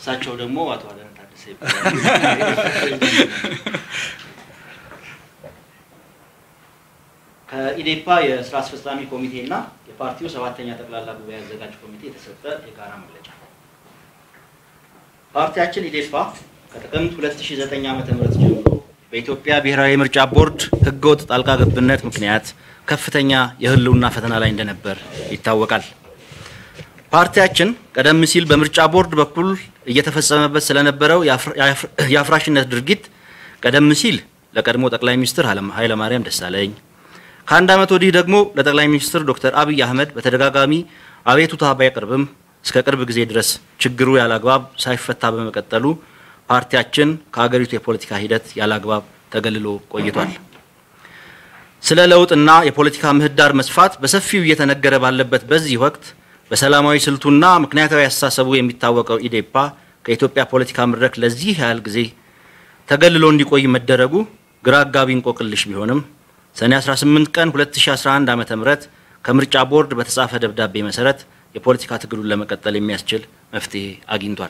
እሳቸው ደግሞ አቶ አዳነ ታደሰ ይባላሉ። ከኢዴፓ የስራ አስፈጻሚ ኮሚቴ እና የፓርቲው ሰባተኛ ጠቅላላ ጉባኤ አዘጋጅ ኮሚቴ የተሰጠ የጋራ መግለጫ። ፓርቲያችን ኢዴፓ ከጥቅምት 2009 ዓ.ም ጀምሮ በኢትዮጵያ ብሔራዊ ምርጫ ቦርድ ህገወጥ ጣልቃ ገብነት ምክንያት ከፍተኛ የህልውና ፈተና ላይ እንደነበር ይታወቃል። ፓርቲያችን ቀደም ሲል በምርጫ ቦርድ በኩል እየተፈጸመበት ስለነበረው የአፍራሽነት ድርጊት ቀደም ሲል ለቀድሞ ጠቅላይ ሚኒስትር ኃይለማርያም ደሳለኝ ከአንድ ዓመት ወዲህ ደግሞ ለጠቅላይ ሚኒስትር ዶክተር አብይ አህመድ በተደጋጋሚ አቤቱታ ባያቀርብም እስከ ቅርብ ጊዜ ድረስ ችግሩ ያላግባብ ሳይፈታ በመቀጠሉ ፓርቲያችን ከሀገሪቱ የፖለቲካ ሂደት ያላግባብ ተገልሎ ቆይቷል። ስለ ለውጥና የፖለቲካ ምህዳር መስፋት በሰፊው እየተነገረ ባለበት በዚህ ወቅት በሰላማዊ ስልቱና ምክንያታዊ አስተሳሰቡ የሚታወቀው ኢዴፓ ከኢትዮጵያ ፖለቲካ መድረክ ለዚህ ያህል ጊዜ ተገልሎ እንዲቆይ መደረጉ ግራ አጋቢ እንቆቅልሽ ቢሆንም ሰኔ 18 ቀን 2011 ዓ.ም ከምርጫ ቦርድ በተጻፈ ደብዳቤ መሰረት የፖለቲካ ትግሉን ለመቀጠል የሚያስችል መፍትሄ አግኝቷል።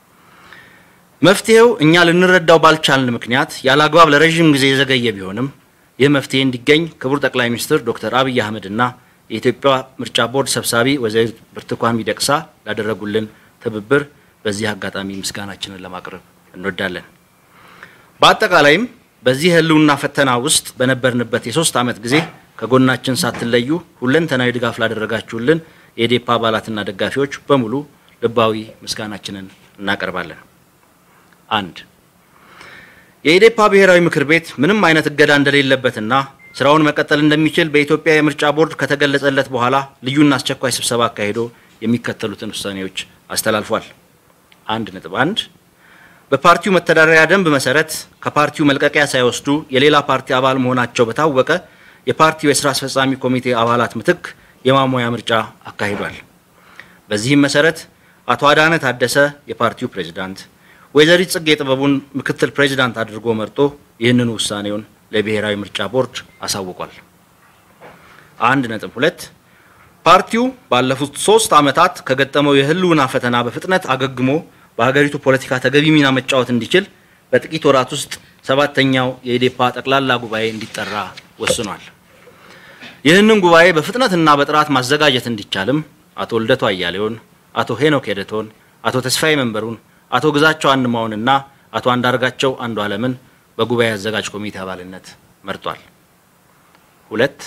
መፍትሄው እኛ ልንረዳው ባልቻልን ምክንያት ያለ አግባብ ለረዥም ጊዜ የዘገየ ቢሆንም ይህ መፍትሄ እንዲገኝ ክቡር ጠቅላይ ሚኒስትር ዶክተር አብይ አህመድና የኢትዮጵያ ምርጫ ቦርድ ሰብሳቢ ወይዘሪት ብርቱካን ሚደቅሳ ላደረጉልን ትብብር በዚህ አጋጣሚ ምስጋናችንን ለማቅረብ እንወዳለን። በአጠቃላይም በዚህ ህልውና ፈተና ውስጥ በነበርንበት የሶስት ዓመት ጊዜ ከጎናችን ሳትለዩ ሁለንተናዊ ድጋፍ ላደረጋችሁልን የኢዴፓ አባላትና ደጋፊዎች በሙሉ ልባዊ ምስጋናችንን እናቀርባለን። አንድ የኢዴፓ ብሔራዊ ምክር ቤት ምንም አይነት እገዳ እንደሌለበትና ስራውን መቀጠል እንደሚችል በኢትዮጵያ የምርጫ ቦርድ ከተገለጸለት በኋላ ልዩና አስቸኳይ ስብሰባ አካሂዶ የሚከተሉትን ውሳኔዎች አስተላልፏል። አንድ ነጥብ አንድ በፓርቲው መተዳደሪያ ደንብ መሰረት ከፓርቲው መልቀቂያ ሳይወስዱ የሌላ ፓርቲ አባል መሆናቸው በታወቀ የፓርቲው የስራ አስፈጻሚ ኮሚቴ አባላት ምትክ የማሞያ ምርጫ አካሂዷል። በዚህም መሰረት አቶ አዳነ ታደሰ የፓርቲው ፕሬዝዳንት፣ ወይዘሪት ጽጌ ጥበቡን ምክትል ፕሬዝዳንት አድርጎ መርጦ ይህንኑ ውሳኔውን ለብሔራዊ ምርጫ ቦርድ አሳውቋል። አንድ ነጥብ ሁለት ፓርቲው ባለፉት ሶስት ዓመታት ከገጠመው የህልውና ፈተና በፍጥነት አገግሞ በሀገሪቱ ፖለቲካ ተገቢ ሚና መጫወት እንዲችል በጥቂት ወራት ውስጥ ሰባተኛው የኢዴፓ ጠቅላላ ጉባኤ እንዲጠራ ወስኗል። ይህንን ጉባኤ በፍጥነትና በጥራት ማዘጋጀት እንዲቻልም አቶ ልደቱ አያሌውን፣ አቶ ሄኖክ ሄደቶን፣ አቶ ተስፋዬ መንበሩን፣ አቶ ግዛቸው አንማውንና አቶ አንዳርጋቸው አንዱ አለምን በጉባኤ አዘጋጅ ኮሚቴ አባልነት መርጧል። ሁለት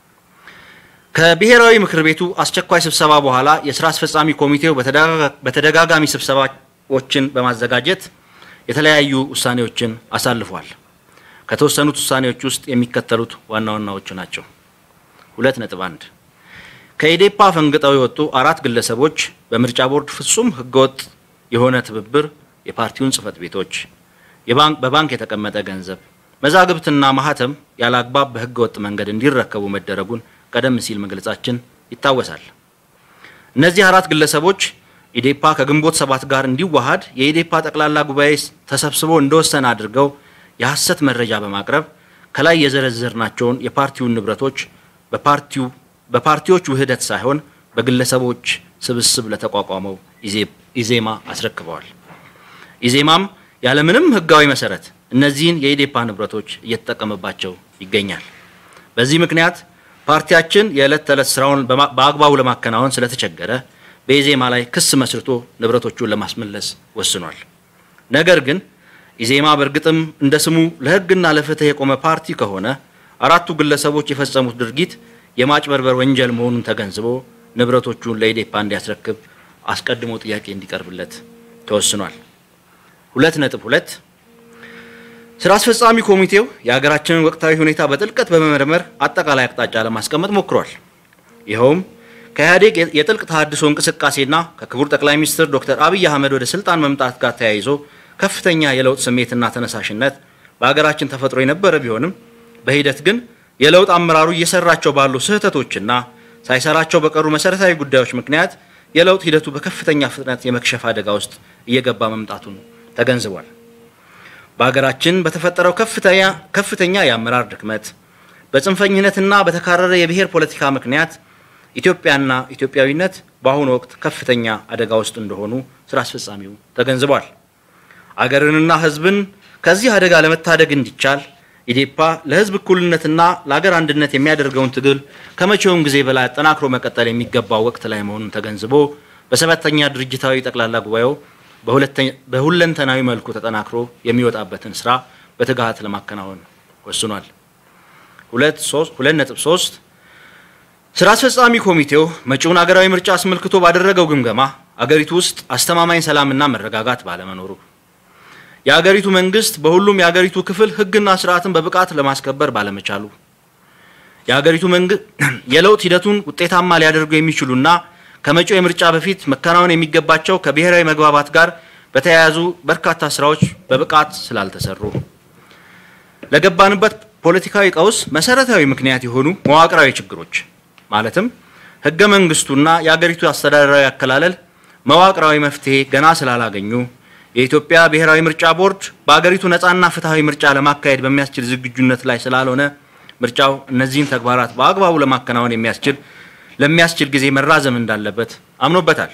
ከብሔራዊ ምክር ቤቱ አስቸኳይ ስብሰባ በኋላ የስራ አስፈጻሚ ኮሚቴው በተደጋጋሚ ስብሰባዎችን በማዘጋጀት የተለያዩ ውሳኔዎችን አሳልፏል። ከተወሰኑት ውሳኔዎች ውስጥ የሚከተሉት ዋና ዋናዎቹ ናቸው። ሁለት ነጥብ አንድ ከኢዴፓ ፈንግጠው የወጡ አራት ግለሰቦች በምርጫ ቦርድ ፍጹም ህገወጥ የሆነ ትብብር የፓርቲውን ጽህፈት ቤቶች በባንክ የተቀመጠ ገንዘብ መዛግብትና ማህተም ያለ አግባብ በህገ ወጥ መንገድ እንዲረከቡ መደረጉን ቀደም ሲል መግለጻችን ይታወሳል። እነዚህ አራት ግለሰቦች ኢዴፓ ከግንቦት ሰባት ጋር እንዲዋሃድ የኢዴፓ ጠቅላላ ጉባኤ ተሰብስቦ እንደወሰነ አድርገው የሐሰት መረጃ በማቅረብ ከላይ የዘረዘርናቸውን የፓርቲውን ንብረቶች በፓርቲው በፓርቲዎች ውህደት ሳይሆን በግለሰቦች ስብስብ ለተቋቋመው ኢዜማ አስረክበዋል። ኢዜማም ያለምንም ህጋዊ መሰረት እነዚህን የኢዴፓ ንብረቶች እየተጠቀመባቸው ይገኛል። በዚህ ምክንያት ፓርቲያችን የዕለት ተዕለት ስራውን በአግባቡ ለማከናወን ስለተቸገረ በኢዜማ ላይ ክስ መስርቶ ንብረቶቹን ለማስመለስ ወስኗል። ነገር ግን ኢዜማ በእርግጥም እንደ ስሙ ለህግና ለፍትህ የቆመ ፓርቲ ከሆነ አራቱ ግለሰቦች የፈጸሙት ድርጊት የማጭበርበር ወንጀል መሆኑን ተገንዝቦ ንብረቶቹን ለኢዴፓ እንዲያስረክብ አስቀድሞ ጥያቄ እንዲቀርብለት ተወስኗል። ሁለት ነጥብ ሁለት ስራ አስፈጻሚ ኮሚቴው የሀገራችንን ወቅታዊ ሁኔታ በጥልቀት በመመርመር አጠቃላይ አቅጣጫ ለማስቀመጥ ሞክሯል። ይኸውም ከኢህአዴግ የጥልቅ ተሃድሶ እንቅስቃሴና ከክቡር ጠቅላይ ሚኒስትር ዶክተር አብይ አህመድ ወደ ስልጣን መምጣት ጋር ተያይዞ ከፍተኛ የለውጥ ስሜትና ተነሳሽነት በሀገራችን ተፈጥሮ የነበረ ቢሆንም በሂደት ግን የለውጥ አመራሩ እየሰራቸው ባሉ ስህተቶችና ሳይሰራቸው በቀሩ መሰረታዊ ጉዳዮች ምክንያት የለውጥ ሂደቱ በከፍተኛ ፍጥነት የመክሸፍ አደጋ ውስጥ እየገባ መምጣቱን ተገንዝቧል። በሀገራችን በተፈጠረው ከፍተኛ ከፍተኛ የአመራር ድክመት በጽንፈኝነትና በተካረረ የብሔር ፖለቲካ ምክንያት ኢትዮጵያና ኢትዮጵያዊነት በአሁኑ ወቅት ከፍተኛ አደጋ ውስጥ እንደሆኑ ስራ አስፈጻሚው ተገንዝቧል። አገርንና ሕዝብን ከዚህ አደጋ ለመታደግ እንዲቻል ኢዴፓ ለሕዝብ እኩልነትና ለአገር አንድነት የሚያደርገውን ትግል ከመቼውም ጊዜ በላይ አጠናክሮ መቀጠል የሚገባው ወቅት ላይ መሆኑን ተገንዝቦ በሰባተኛ ድርጅታዊ ጠቅላላ ጉባኤው በሁለንተናዊ መልኩ ተጠናክሮ የሚወጣበትን ስራ በትጋት ለማከናወን ወስኗል። ሁለት ነጥብ ሶስት ስራ አስፈጻሚ ኮሚቴው መጪውን አገራዊ ምርጫ አስመልክቶ ባደረገው ግምገማ አገሪቱ ውስጥ አስተማማኝ ሰላምና መረጋጋት ባለመኖሩ የአገሪቱ መንግስት በሁሉም የአገሪቱ ክፍል ህግና ስርዓትን በብቃት ለማስከበር ባለመቻሉ የአገሪቱ መንግስት የለውጥ ሂደቱን ውጤታማ ሊያደርጉ የሚችሉና ከመጪው የምርጫ በፊት መከናወን የሚገባቸው ከብሔራዊ መግባባት ጋር በተያያዙ በርካታ ስራዎች በብቃት ስላልተሰሩ ለገባንበት ፖለቲካዊ ቀውስ መሰረታዊ ምክንያት የሆኑ መዋቅራዊ ችግሮች ማለትም ህገ መንግስቱና የአገሪቱ አስተዳደራዊ አከላለል መዋቅራዊ መፍትሄ ገና ስላላገኙ የኢትዮጵያ ብሔራዊ ምርጫ ቦርድ በአገሪቱ ነፃና ፍትሐዊ ምርጫ ለማካሄድ በሚያስችል ዝግጁነት ላይ ስላልሆነ ምርጫው እነዚህን ተግባራት በአግባቡ ለማከናወን የሚያስችል ለሚያስችል ጊዜ መራዘም እንዳለበት አምኖበታል።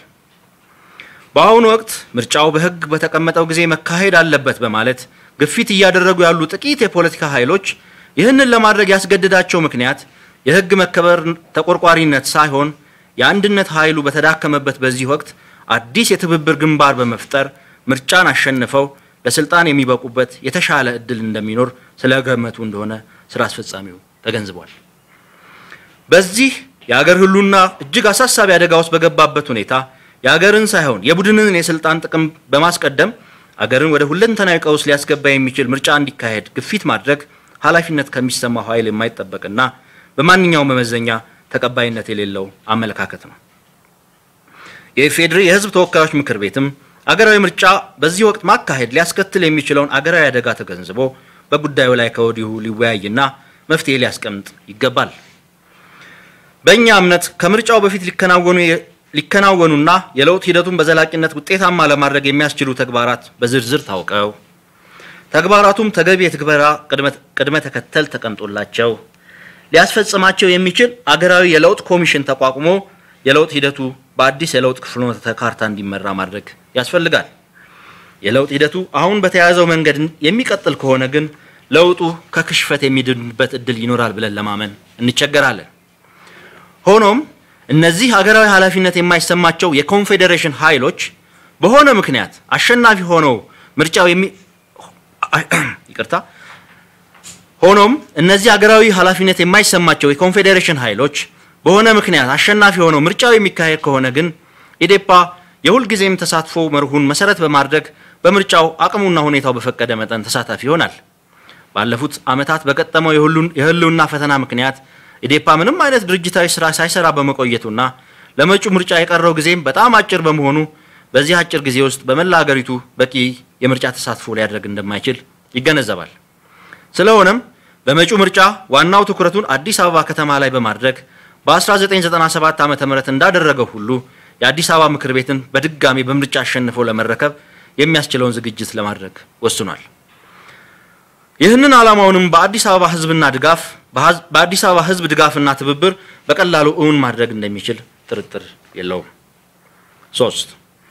በአሁኑ ወቅት ምርጫው በህግ በተቀመጠው ጊዜ መካሄድ አለበት በማለት ግፊት እያደረጉ ያሉ ጥቂት የፖለቲካ ኃይሎች ይህንን ለማድረግ ያስገድዳቸው ምክንያት የህግ መከበር ተቆርቋሪነት ሳይሆን የአንድነት ኃይሉ በተዳከመበት በዚህ ወቅት አዲስ የትብብር ግንባር በመፍጠር ምርጫን አሸንፈው ለስልጣን የሚበቁበት የተሻለ እድል እንደሚኖር ስለገመቱ እንደሆነ ስራ አስፈጻሚው ተገንዝቧል። በዚህ የአገር ህሉና እጅግ አሳሳቢ አደጋ ውስጥ በገባበት ሁኔታ የአገርን ሳይሆን የቡድንን የስልጣን ጥቅም በማስቀደም አገርን ወደ ሁለንተናዊ ቀውስ ሊያስገባ የሚችል ምርጫ እንዲካሄድ ግፊት ማድረግ ኃላፊነት ከሚሰማው ኃይል የማይጠበቅና በማንኛውም መመዘኛ ተቀባይነት የሌለው አመለካከት ነው። የኢፌዴሪ የህዝብ ተወካዮች ምክር ቤትም አገራዊ ምርጫ በዚህ ወቅት ማካሄድ ሊያስከትል የሚችለውን አገራዊ አደጋ ተገንዝቦ በጉዳዩ ላይ ከወዲሁ ሊወያይና መፍትሄ ሊያስቀምጥ ይገባል። በእኛ እምነት ከምርጫው በፊት ሊከናወኑ ሊከናወኑና የለውጥ ሂደቱን በዘላቂነት ውጤታማ ለማድረግ የሚያስችሉ ተግባራት በዝርዝር ታውቀው ተግባራቱም ተገቢ የትግበራ ቅድመ ተከተል ተቀምጦላቸው ሊያስፈጽማቸው የሚችል አገራዊ የለውጥ ኮሚሽን ተቋቁሞ የለውጥ ሂደቱ በአዲስ የለውጥ ፍኖተ ካርታ እንዲመራ ማድረግ ያስፈልጋል። የለውጥ ሂደቱ አሁን በተያያዘው መንገድ የሚቀጥል ከሆነ ግን ለውጡ ከክሽፈት የሚድንበት እድል ይኖራል ብለን ለማመን እንቸገራለን። ሆኖም እነዚህ ሀገራዊ ኃላፊነት የማይሰማቸው የኮንፌዴሬሽን ኃይሎች በሆነ ምክንያት አሸናፊ ሆነው ምርጫው የሚ ይቅርታ ሆኖም እነዚህ ሀገራዊ ኃላፊነት የማይሰማቸው የኮንፌዴሬሽን ኃይሎች በሆነ ምክንያት አሸናፊ ሆነው ምርጫው የሚካሄድ ከሆነ ግን ኢዴፓ የሁልጊዜም ተሳትፎ መርሁን መሰረት በማድረግ በምርጫው አቅሙና ሁኔታው በፈቀደ መጠን ተሳታፊ ይሆናል። ባለፉት ዓመታት በገጠመው የህልውና ፈተና ምክንያት ኢዴፓ ምንም አይነት ድርጅታዊ ስራ ሳይሰራ በመቆየቱና ለመጪው ምርጫ የቀረው ጊዜም በጣም አጭር በመሆኑ በዚህ አጭር ጊዜ ውስጥ በመላ ሀገሪቱ በቂ የምርጫ ተሳትፎ ሊያደርግ እንደማይችል ይገነዘባል። ስለሆነም በመጪው ምርጫ ዋናው ትኩረቱን አዲስ አበባ ከተማ ላይ በማድረግ በ1997 ዓ ም እንዳደረገው ሁሉ የአዲስ አበባ ምክር ቤትን በድጋሚ በምርጫ አሸንፎ ለመረከብ የሚያስችለውን ዝግጅት ለማድረግ ወስኗል። ይህንን ዓላማውንም በአዲስ አበባ ህዝብና ድጋፍ በአዲስ አበባ ህዝብ ድጋፍና ትብብር በቀላሉ እውን ማድረግ እንደሚችል ጥርጥር የለውም። ሶስት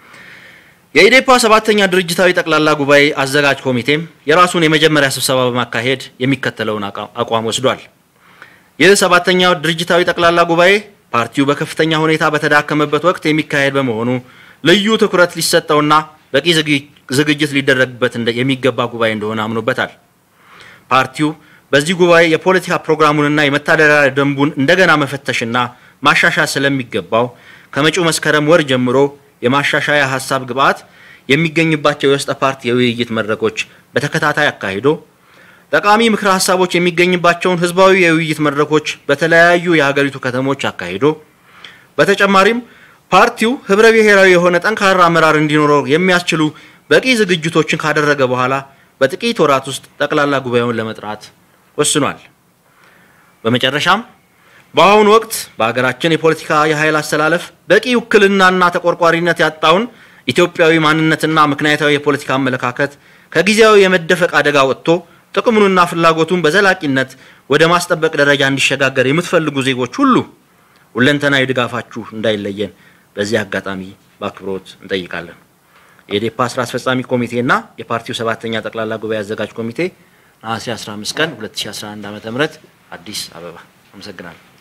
የኢዴፓ ሰባተኛ ድርጅታዊ ጠቅላላ ጉባኤ አዘጋጅ ኮሚቴም የራሱን የመጀመሪያ ስብሰባ በማካሄድ የሚከተለውን አቋም ወስዷል። ይህ ሰባተኛው ድርጅታዊ ጠቅላላ ጉባኤ ፓርቲው በከፍተኛ ሁኔታ በተዳከመበት ወቅት የሚካሄድ በመሆኑ ልዩ ትኩረት ሊሰጠውና በቂ ዝግጅት ሊደረግበት የሚገባ ጉባኤ እንደሆነ አምኖበታል። ፓርቲው በዚህ ጉባኤ የፖለቲካ ፕሮግራሙንና የመተዳደሪያ ደንቡን እንደገና መፈተሽና ማሻሻል ስለሚገባው ከመጪው መስከረም ወር ጀምሮ የማሻሻያ ሀሳብ ግብዓት የሚገኝባቸው የውስጠ ፓርቲ የውይይት መድረኮች በተከታታይ አካሂዶ ጠቃሚ ምክረ ሀሳቦች የሚገኝባቸውን ህዝባዊ የውይይት መድረኮች በተለያዩ የሀገሪቱ ከተሞች አካሂዶ በተጨማሪም ፓርቲው ህብረ ብሔራዊ የሆነ ጠንካራ አመራር እንዲኖረው የሚያስችሉ በቂ ዝግጅቶችን ካደረገ በኋላ በጥቂት ወራት ውስጥ ጠቅላላ ጉባኤውን ለመጥራት ወስኗል። በመጨረሻም በአሁኑ ወቅት በሀገራችን የፖለቲካ የኃይል አስተላለፍ በቂ ውክልናና ተቆርቋሪነት ያጣውን ኢትዮጵያዊ ማንነትና ምክንያታዊ የፖለቲካ አመለካከት ከጊዜያዊ የመደፈቅ አደጋ ወጥቶ ጥቅሙንና ፍላጎቱን በዘላቂነት ወደ ማስጠበቅ ደረጃ እንዲሸጋገር የምትፈልጉ ዜጎች ሁሉ ሁለንተናዊ ድጋፋችሁ እንዳይለየን በዚህ አጋጣሚ በአክብሮት እንጠይቃለን። የኢዴፓ ስራ አስፈጻሚ ኮሚቴና የፓርቲው ሰባተኛ ጠቅላላ ጉባኤ አዘጋጅ ኮሚቴ ነሐሴ 15 ቀን 2011 ዓ.ም አዲስ አበባ። አመሰግናለሁ።